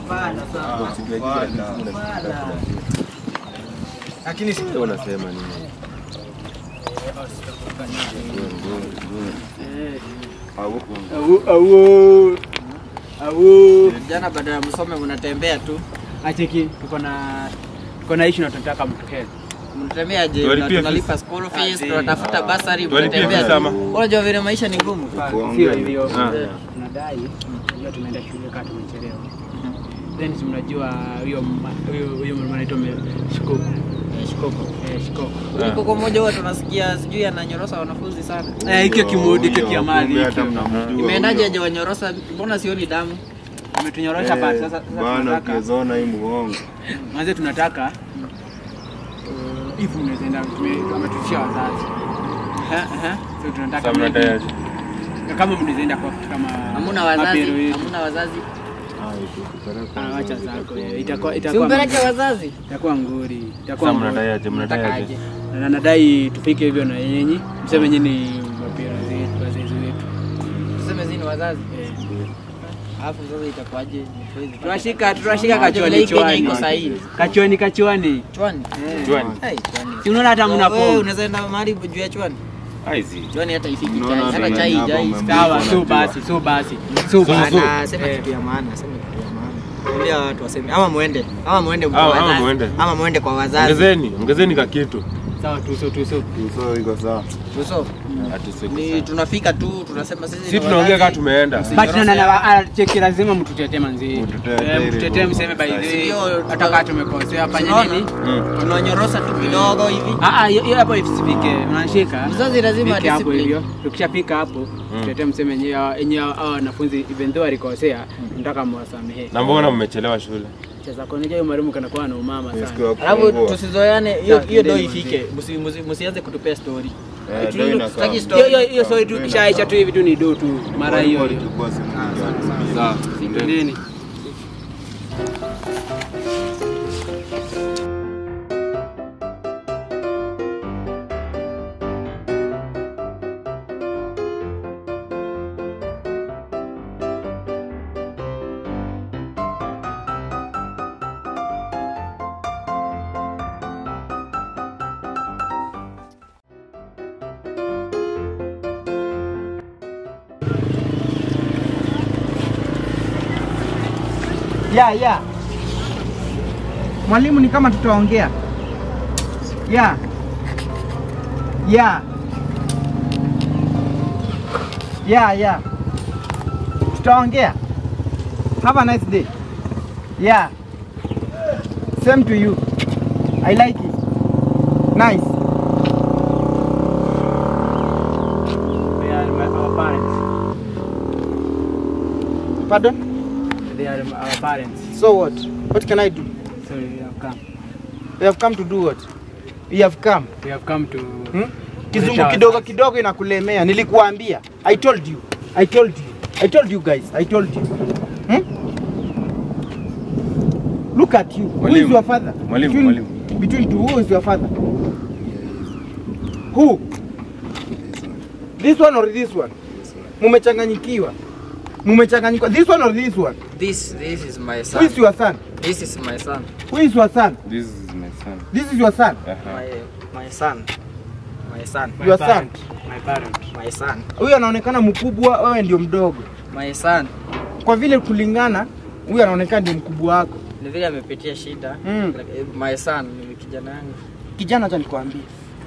Hapana, sawa. Lakini si Wewe unasema nini? Au au au Jana baada ya msome mnatembea tu. acheki tuko na tuko na issue na tunataka mtu help. Mnatembea je? Tuwalipie Na tunalipa school fees, Ati. tunatafuta basari, Tuwalipie mnatembea. fees ama? tu. Unajua vile maisha ni ngumu. Sio hivyo. Ah. Tunadai hiyo tumeenda shule kama tumechelewa. Then si mnajua huyo ma- huyo huyo mama anaitwa me- Shikoko. Eh, Shikoko. Eh, Shikoko. Huyu koko mmoja huwa tunasikia sijui ananyorosa wanafunzi sana. Eh, hicho kimudi hicho Huyo, kiamali kumbe hata hicho. mnamjua Imeendaje huyo. aje wanyorosa? Mbona sioni damu? Umetunyorosha Eh, basi sasa sasa Bana tunataka ukizoona hii muongo. Manze tunataka uh, if mnaweza enda tume- ametushia wazazi. Aha, aha. So tunataka Sasa mnadai maybe- aje? na kama mnaweza enda kwa kitu kama Hamuna wazazi, mapero yetu. hamuna wazazi. Ah, ito, kupeleka Ah, wacha wazazi zako itakuwa eh, itakuwa Si itakuwa umpeleke wazazi. itakuwa nguri itakuwa Sasa nguri. mnadai aje? Mnadai Nataka aje? aje? na nadai tufike hivyo na yenyi mseme nyinyi ni mapero zetu wazazi wetu Tuseme zini wazazi. Eh. Alafu sasa itakuwaje? tunashika tunashika Unajua vile kachwani hii Kenya iko chwani sahihi. kachwani kachwani Chwani. Chwani. Hey, chwani. si unaona hata mna Wewe pombe unaweza enda mahali juu ya chwani? Aizi. Chwani hata ifiki Unaona chai. Hata venye chai hapa jai. umemwona. sawa so basi so basi so basi Bana, sema Eh. kitu ya maana, sema kitu ya maana. Kulia watu waseme ama muende, ama muende kwa Ama- ama wazazi. muende. Ama muende kwa wazazi. Ongezeni, ongezeni ka kitu. sawa tuso tuso So iko sawa. Tuso. Ati siku Ni sana. tunafika tu tunasema sisi Si ni tunaongea kama wazazi. tumeenda. but na na ah, cheki lazima mtutetee manzi Mtutetee Eh, ili mtutetee tu- mseme by the way Sio, hata kama tumekosea fanya Tunaona? nini Mm. Tunanyorosa tu kidogo hivi. Ah, ah, hiyo hiyo hapo isifike. Unashika. Mzazi lazima Fike hapo discipline. hivyo. Tukishafika hapo, tutetee mseme yenyewe yenyewe hao wanafunzi even though alikosea, nataka mwasamehe. Na mbona mmechelewa shule? Cheza kwa nini mwalimu kanakuwa na umama Siku sana. ya Alafu kufungua. tusizoeane hiyo Sasa, hiyo ndo ndio ifike. Musi- musi- Musianze kutupea story. Eh, Ati ndio ndio inakaa. tutaki Hiyo story. hiyo hiyo sorry tu kishaisha tu hivi tu ni do tu mara hiyo hiyo. Ilikuwa siku moja. Sawa. Nini? ya ya mwalimu ni kama tutaongea ya ya ya ya tutaongea have a nice day yeah same to you i like it nice They are my- our parents. pardon They are our parents. so what what can i do So we have come. you have come to do what you have come We have come to Hmm? Kizungu Kuonyesha kidogo wazazi. kidogo inakulemea. Nilikuambia. I told you. I told you. I told you guys. I told you. Hmm? Look at you. Who is Mwalimu. your father? Mwalimu, between, mwalimu. Between two, who is your father? Who? This one or this one? Mumechanganyikiwa. Mumechanganyikiwa. This one or this one? This this is my Who son. is your son? This is my son. Who is your son? This is my son. This is your son. Aha. My my son. My son. my Your parent. My parent. My son. Huyu anaonekana mkubwa, wewe ndio mdogo. My son. Kwa vile kulingana, huyu anaonekana ndio mkubwa wako. Ni vile amepitia shida. Mm. Like, eh, My son ni kijana yangu. Kijana, acha nikwambie,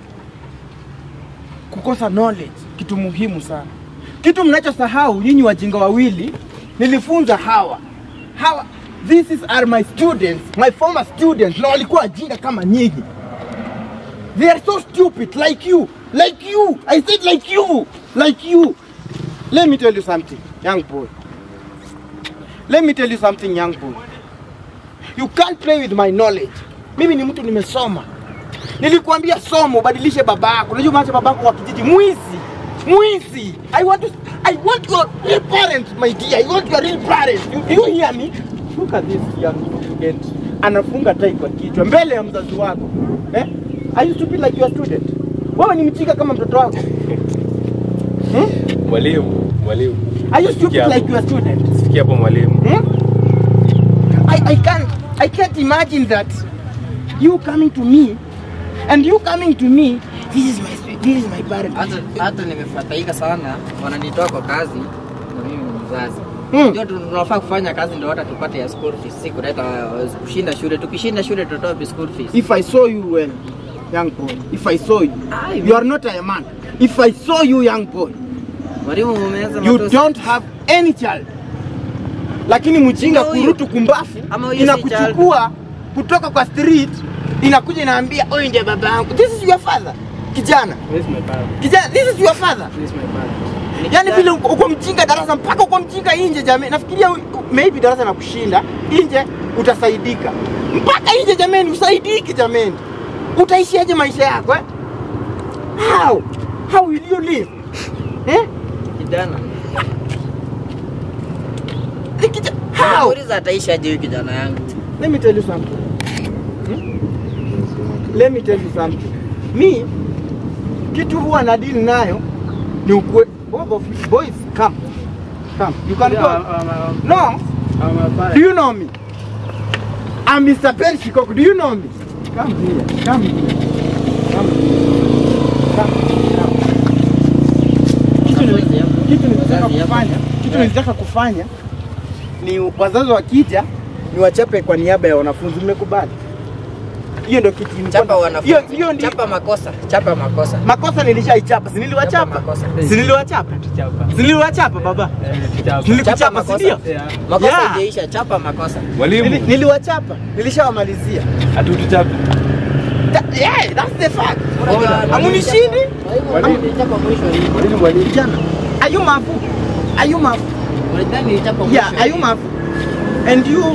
kukosa knowledge kitu muhimu sana. Kitu mnachosahau nyinyi wajinga wawili, nilifunza hawa hawa, this is are my students, my former students, na walikuwa wajinga kama nyinyi. They are so stupid like you, like you. I said like you, like you. Let me tell you something, young boy. Let me tell you something, young boy. You can't play with my knowledge. Mimi ni mtu nimesoma. Nilikuambia somo, ubadilishe babako. Unajua maacha babako wa kijiji mwizi. Mwizi. I want to I want your real parents, my dear. I want your real parents. You, do you hear me? Look at this young student. Anafunga tai kwa kichwa mbele ya mzazi wako. Eh? Are you stupid like your student? Wewe ni mjinga kama mtoto wako. Hmm? Mwalimu, mwalimu. Are you stupid Sikia like hapo. your student? Sikia hapo mwalimu. Hmm? I, I can't I can't imagine that you coming to me and you coming to me this is my this is my parent. hata hata nimefadhaika sana, wananitoa kwa kazi na mimi ni mzazi Hmm. ndio tunafaa kufanya kazi ndio hata tupate ya school fees, si kuleta uh, kushinda shule. Tukishinda shule tutatoa wapi school fees? If I saw you well, young boy, if I saw you, Ai, you are not a man. If I saw you, young boy, Mwalimu umeweza you matusi. don't have any child. Lakini mjinga Ndio huyu. kurutu kumbafu Ama huyu si inakuchukua kutoka kwa street inakuja inaambia huyu ndiye baba yangu. This is your father. Kijana, This is my father. kijana, this is your father. This is my father. Ni Yaani kijana. vile uko uko mjinga darasa mpaka uko mjinga nje jamii. Nafikiria u- maybe darasa na kushinda nje utasaidika. Mpaka nje jameni usaidiki jameni. Utaishiaje maisha yako eh? How? How will you live? Eh? kijana. Ni kija- How? Nauliza ataisha aje huyu kijana yangu? Let me tell you something. Hmm? Let me tell you something. Me, kitu huwa na deal nayo ni ukwe. Both of you boys, come. Come. You can Yeah, go. I'm, I'm, No. I'm a father. Do you know me? I'm Mr. Ben Shikoko. Do you know me? Come here. Come here. Come here. Come. Come. Kitu nili- Kitu nilitaka kufanya, kitu nilitaka kufanya ni wazazi wakija ni wachape kwa niaba ya wanafunzi. Mmekubali? Hiyo ndio kitu nilikuwa- Chapa wanafunzi. Hiyo hiyo ndio Chapa makosa. Chapa makosa. makosa nilishaichapa. Si niliwachapa? Chapa makosa. Si niliwachapa? Chapa. Si niliwachapa baba? Eh, chapa. Chapa Nilikuchapa si makosa. ndio? Yeah. Makosa Yeah. haijaisha, chapa makosa. Nili- Mwalimu, Niliwachapa. Nilishawamalizia. hatutuchapi. That, yeah, that's the fact. Unajua- Amunishindi? Mwalimu nilichapa mwisho lini? Mwalimu, mwalimu. Jana. Are you mafu? Are you mafu? Unadhani nilichapa mwisho Yeah, are you lini? mafu? And you,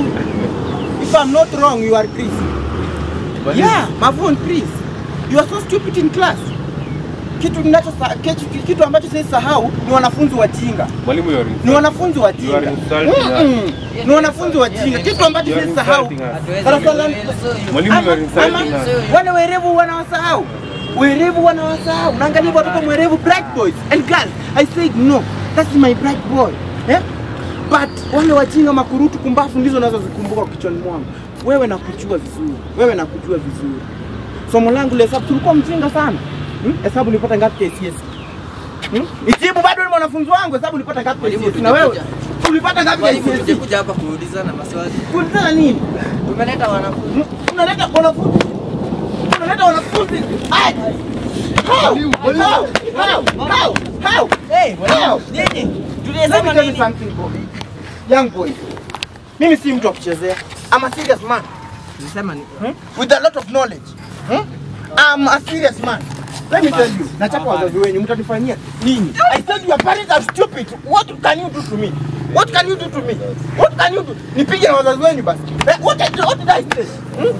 if I'm not wrong, you are Chris. Mwalimu. Yeah, mafu and Chris. You are so stupid in class. Kitu ninacho kitu, kitu ambacho siwezi sahau ni wanafunzi wajinga. Mwalimu, you are Ni insulting. wanafunzi You are wajinga. insulting us. Mm-mm. Ni wanafunzi wajinga. Kitu ambacho You are siwezi sahau. insulting us. Hatuwezi Darasa la- kuelewa. Mwalimu, you are Ama- insulting ama- us. wale werevu wanawasahau werevu wanawasahau naangalia watoto mwerevu bright boys and girls i said no that's my bright boy eh? but wale wajinga makurutu kumbafu ndizo nazozikumbuka kichwani mwangu wewe nakujua vizuri wewe nakujua vizuri somo langu la hesabu tulikuwa mjinga sana hmm? hesabu nilipata ngapi KCSE hmm? ijibu bado ni mwanafunzi wangu hesabu nilipata ngapi Mwalimu, KCSE na wewe tutakuja. ulipata ngapi Mwalimu, KCSE tutakuja hapa kuulizana maswali. kulitana nini Tumeleta wanafunzi. unaleta wanafunzi unaleta wanafunzi Ai! How? How? How? How? How? Hey, How? nini? Let me Tulisema tell you nini? something, boy. Young boy. Mimi si mtu wa kuchezea. I'm a serious man Tulisema ni hmm? with a lot of knowledge. Hmm? I'm a serious man. Let me tell you, nachapa wazazi wenyu mtanifanyia nini? I said your parents are stupid. What can you do to me? What can you do to me? What can you do? Nipige na wazazi wenyu basi. Eh, What did, what did I say? Hmm?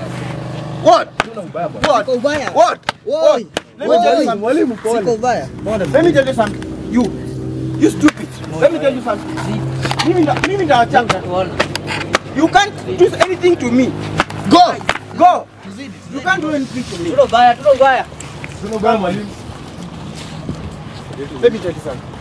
What? What? Siko ubaya. What? What? Let me tell you Oi. something. Mwalimu Siko ubaya. Let me tell you something. You. You stupid. Let me tell you something. Mimi ndo mimi ndo wachanga. Tuona. You can't do anything to me. Go. Go. You can't do anything to me. Tulo ubaya, tulo ubaya. Let me tell you something.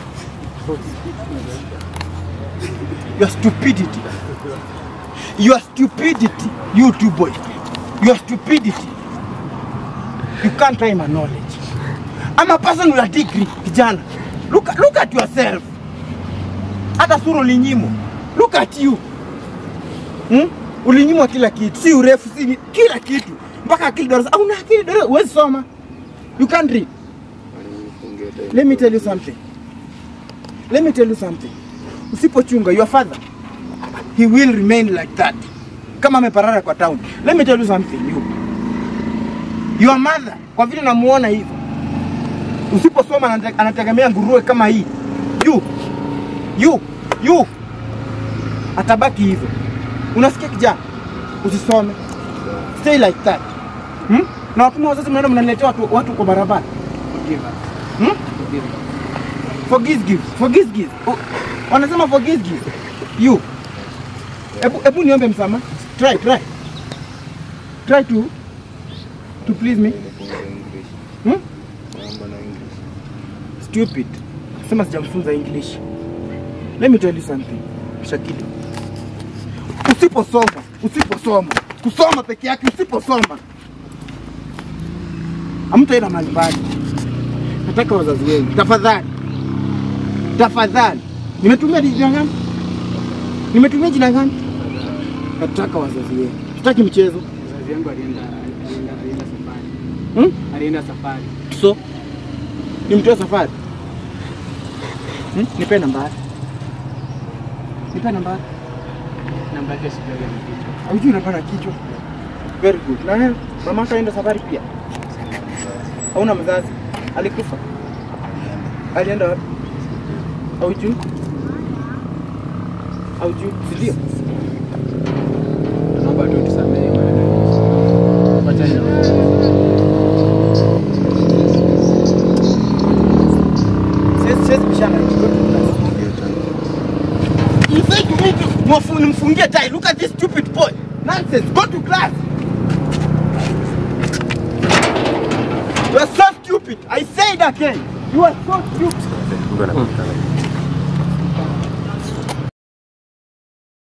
Your stupidity. Your stupidity. You two boys. Your stupidity. You can't try my knowledge. I'm a person with a degree, kijana. Look, look at yourself. Hata sura ulinyimwa. Look at you. Hmm? Ulinyimwa kila kitu, si urefu, si ni- kila kitu. Mpaka akili darasa. Au una akili darasa, huwezi soma. You can't read. Let me tell you something. Let me tell you something. Usipochunga your father, he will remain like that. Kama ameparara kwa town. Let me tell you something. You. Your mother, kwa vile namuona hivyo. Usiposoma anate- anategemea nguruwe kama hii. You. You. You. Atabaki hivyo. Unasikia kijana? Usisome. Stay like that. Hmm? Na wakuma wazazi mnaenda mnaletea watu, watu kwa barabara. Hmm? Forgive give. Forgive give. Oh, wanasema forgive give. You. Ebu, ebu niombe msamaha. Try, try. Try to to please me. Hmm? Stupid. Sema sijamfunza English. Let me tell you something. Shakili. usiposoma, usiposoma, kusoma peke yake, usiposoma hamtaenda mahali mbali. Nataka wazazi wenu, tafadhali, tafadhali. Nimetumia jina gani? Nimetumia jina gani? Nataka wazazi wenu, sitaki mchezo Wazazi wangu alienda alienda alienda safari. hmm? Alienda safari. So nimtoe safari hmm? Nipe nambari, nipe nambari. Namba yake sijui ya kichwa. Haujui unapana kichwa. Very good. Na wewe mama kaenda safari pia? Hauna mzazi? Alikufa? Alienda wapi? Haujui? Haujui? Si ndio? Naomba tu tusamehe maneno. Wachana na wao. Siwezi siwezi bishana. You say to me to mwafu nimfungie tai. Look at this stupid boy. Nonsense. Go to class. You are so stupid. I say it again. You are so stupid. Mungu anapita.